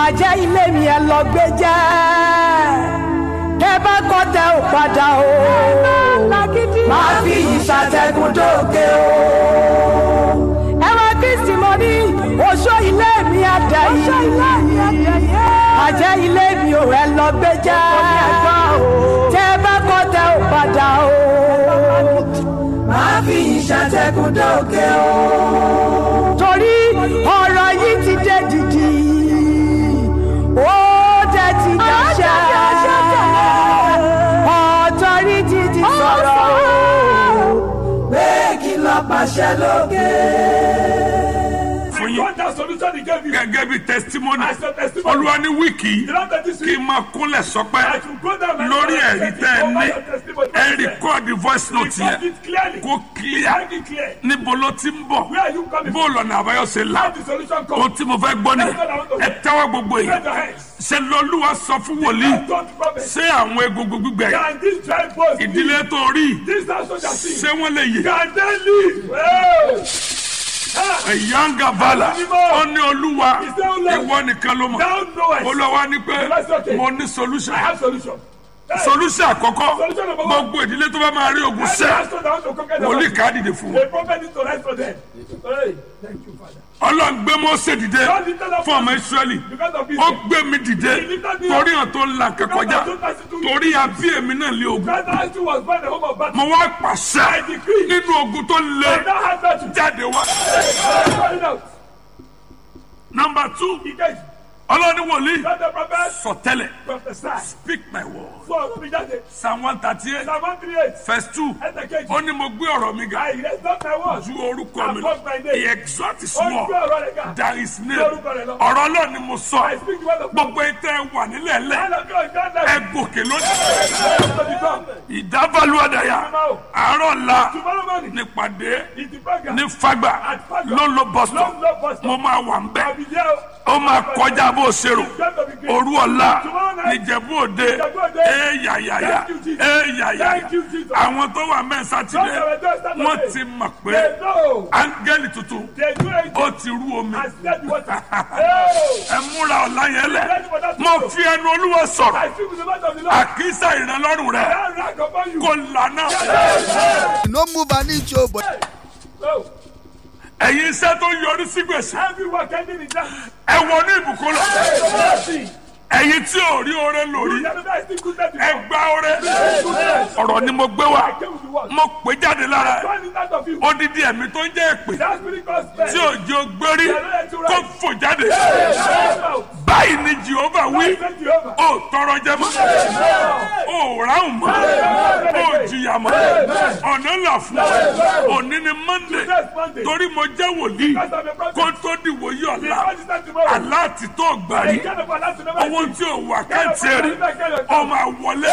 àjẹ́ ilé mi ẹ lọ gbé jẹ́ tẹ bá kọ́ tẹ ò padà o máa fi ìṣàtẹ̀gùn dókè o. ẹ̀rọ kristi mo ní oṣó ilé mi àdẹ̀yìn àjẹ́ ilé mi ò ẹ lọ gbé jẹ́ tẹ bá kọ́ tẹ ò padà o. máa fi ìṣàtẹ̀gùn dókè o. torí ọ̀rọ̀ yìí ti dé dìdì ó dẹ̀ ti dàṣẹ́ ọ̀tọ́rìtì ti sọ̀rọ̀ pé kí lọ pàṣẹ lókè. fún yín God has solution he gave you. gẹ́gẹ́ bí testimony As a testimony. olúwa ní wíìkì The Lord that this kí n week, máa kúnlẹ̀ sọpẹ́ I should go down and lórí tell ẹ̀rí you tẹ́ ẹ over ní your testimony. ẹ rìkọ́ọ̀dì voice note Record yẹn it clearly. kó clear Make it clear. níbo ló ti ń bọ̀ Where are you coming bó lọ́nà àbáyọ ṣe là How the solution ohun come? tí mo fẹ́ gbọ́ ni ẹ tẹ́wọ́ gbogbo Raise yìí your hands. ṣe lọ́lúwa sọ fún wòlíì Don't promise. ṣé àwọn egungun gbígbẹ Can this dry bones ìdílé tó rí This house shall see. ṣé wọ́n lè yè Can they live? Well, ah, ẹ̀yáǹgà bàlà ó ní olúwa ìwọ nìkan ló mọ̀ Thou knowest. olúwa ní pé mo ní solution I have solution. Hey, solution àkọ́kọ́ gbogbo ìdílé tó bá máa rí ogun every sẹ́ household that wants to conquer the wòlíì world, ká dìde fún The wọn prophet needs to rise for them. Hey, thank you, Father. ọlọ́run gbé Mósè dìde fún ọmọ Ísírẹ́lì Because of this, ó gbé mi dìde torí hàn tó ń la nǹkan kọjá torí àbí èmi náà lé ogun God has to was born the home of battle. mo wá pàṣẹ nínú ogun tó lé And that has battle. jáde wá. Call it out. nọmba two He gave ọlọ́ni wòlíì God the prophet sọtẹ́lẹ̀ prophesy. speak my word So, we just say, psalm one thirty eight Psalm 138. verse two Ẹsẹ̀ ó kejì. ní mo gbé ọ̀rọ̀ mi ga I raise not my words. ju orúkọ mi lọ Above my name. he exalt his Ó ń word gbé ọ̀rọ̀ rẹ̀ ga. that is name Lórúkọ rẹ̀ lọ. ọ̀rọ̀ ọlọ́run ni mo I sọ speak the word of God. gbogbo ètò ẹ wà nílẹ̀ lẹ̀ And of God, God ẹ that gòkè lónìí to become. ìdábàlú ọ̀dàyà àárọ̀ la Tomorrow morning, nípàdé it's the program. ní fagbà ló ń lo bọ́sítọ̀ Long, long bus mo stop. máa wà ń I'll bẹ̀ be there. ó máa kọjá bó o ṣe rò It's going to be great. òru ọ̀la Tomorrow night, níjẹ̀bú òde Ìjẹ̀bú Òde. éyàyàyà Thank you, Jesus. éyàyàyà Thank you, Jesus. àwọn tó wà mẹ́rin sátidé Those that were there Saturday, wọ́n ti mọ̀ pé They know. áńgẹ́lì tuntun They do it. ó ti rú omi And spread the water. Hey! ẹ múra ọ̀la yẹn lẹ̀ mo fi ẹnu olúwa sọ̀rọ̀ I speak with the mouth of the Lord. àkísà ìrànlọ́rùn rẹ̀ That rank upon you. kò lànà no move an inch o but Oh, ẹ̀yin iṣẹ́ tó yọrí sí gbèsè everyone ending in that. ẹ wọ ní ìbùkún lọ Mercy. ẹ̀yin tí ò rí oore lórí You never still goodness ẹ before. gba oore Goodness. ọ̀rọ̀ ni mo gbé wá I came with the word. mo pè jáde lára ẹ̀ Turn it out of you. odidi ẹ̀mí tó ń jẹ́ èpè That spirit called spell. tí òjò gbérí kó fò jáde Come out. báyìí ni jehova wí Thank you, Jehovah. ó tọrọ jẹ mọ́ ó ráhùn mọ́ ó jìyà mọ́ ọ̀nà là fún ọ òní ni monday Next Monday. torí mo jẹ́ wòlíì Because of the prophet. kó tó di wòye ọ̀la Because it's not tomorrow. aláàtì tó gbà The rí kind of Allah to never owó see. tí ò wà káàtì rí ọmọ àwọlé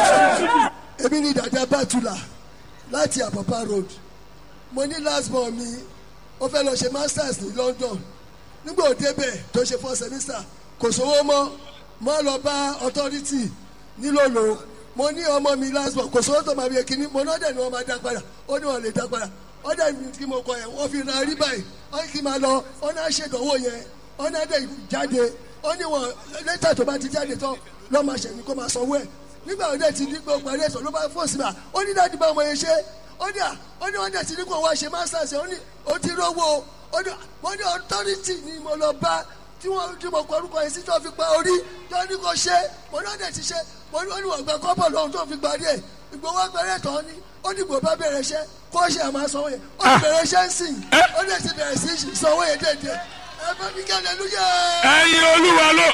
èmi ní dàda bàtúlà láti àpàpà road mo ní last born mi ó fẹ́ lọ ṣe masters ní london nígbà òde bẹ̀ tó ṣe four semester kò sówó mọ́ mo lọ bá authority nílòlò mo ní ọmọ mi last born kò sówó tó máa bí ekínní mo náà dẹ̀ ni wọ́n máa dá padà ó ní wọ́n lè dá padà ó dẹ̀ ní kí mo kọ yẹn wọ́n fi ra rí báyìí ó ní kí n máa lọ ó náà ṣèdánwò yẹn ó náà dẹ̀ jáde ó ní wọn lẹ́tà tó bá ti jáde tán lọ́ máa ṣẹ̀yìn kó máa sanwó ẹ̀ nígbà wo dẹ̀ ti ní gbọ́ parí ẹ̀sọ́ ló bá fò sí ma ó ní dáàdi bá ọmọ yẹn ṣe ó ní à ó ní wọ́n dẹ̀ ti ní kó wá ṣe masters ó ní ó ti rówó ó ní wọ́n ní authority ni mo lọ bá tí wọ́n tí mo kọ orúkọ yẹn sí tó fi pa orí tó ní kó ṣe mo ní wọ́n dẹ̀ ti ṣe mo ní wọ́n ní wọ́n gba kọ́bọ̀ lọ́hùn tó fi parí ẹ̀ ìgbowó agbẹ̀rẹ̀ tán ni ó ní gbò bá bẹ̀rẹ̀ iṣẹ́ kó ṣe àmọ́ sanwó yẹn ó ti bẹ̀rẹ̀ iṣẹ́ ń sìn ó dẹ̀ ti bẹ̀rẹ̀ sí sanwó yẹn déédéé ẹ bá mi kí hallelujah ẹ̀yin olúwa ló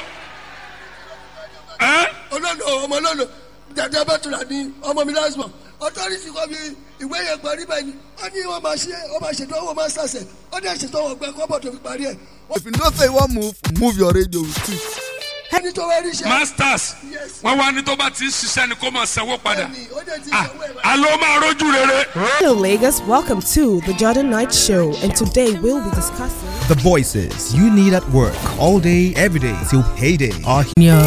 ẹ́ olólo ọmọ olólo dàdé abẹ́tùlà ní ọmọ mi lásìmọ̀ ọtọ́rìtì kọ́ mi ìwé yẹn parí báyìí ni ó ní wọ́n máa ṣe wọ́n máa ṣètò owó masters ẹ̀ ó dẹ̀ ṣètò owó ọgbẹ́ kọ́bọ̀ tó fi parí ẹ̀. if you know say you wan move move your radio with it. ẹni tó wá rí iṣẹ́ masters Yes. wọ́n wá ní tó bá ti ń ṣiṣẹ́ ni kó máa sanwó padà ẹni ó dẹ̀ ti Ah, sanwó ẹ̀ báyìí. àlọ́ máa rójú rere. Hello, Lagos. Welcome to the Jordan Knight Show, and today we'll be discussing. The voices you need at work all day, every day till payday are Yeah.